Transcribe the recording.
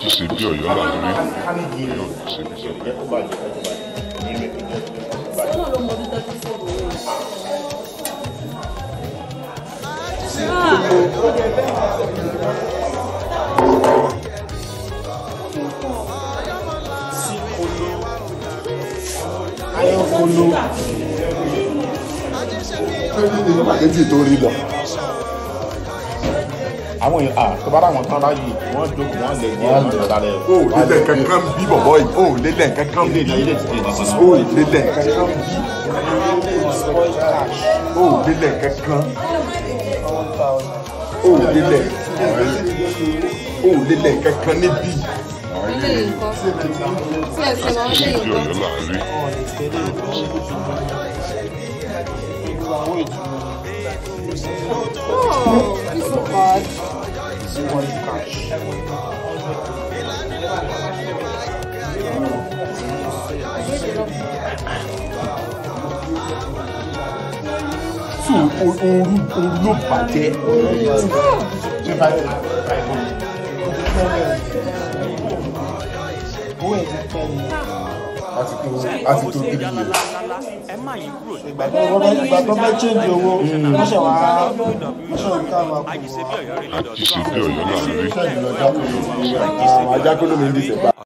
àti ṣe bí ọ̀yọ́ là ń rí ọ̀yọ́ ṣe bí sọ. ayọ̀kọ̀lọ́ pàkẹ́tì tó rí lọ. àwọn èèyàn ah tó bá dáwọn tán báyìí wọ́n jókòó wọ́n lè ní ọ̀nà ìdálẹ̀ o ò lélẹ̀ kankan bí bọ̀bọ̀ yìí o ò lélẹ̀ kankan bí ilé ilé ti kéde sí o ò lélẹ̀ kankan bí o ò lélẹ̀ kankan o ò lélẹ̀ o ò lélẹ̀ kankan níbí. ilé nǹkan tí ẹsẹ̀ máa ń ṣe lé bí nǹkan. ọ̀yọ́ là ń rí Oh, this so bad. tù ooru ooru ló bàjẹ́. a ti tó a ti tó three years. ìgbà tó fẹ́ ìgbà tó fẹ́ change owó wọ́n ṣe wá wọ́n ṣe wá ká máa kú àti ṣe bí ọ̀yọ́ là ń rí. ajá kó ló mi ń dísẹ̀ bá.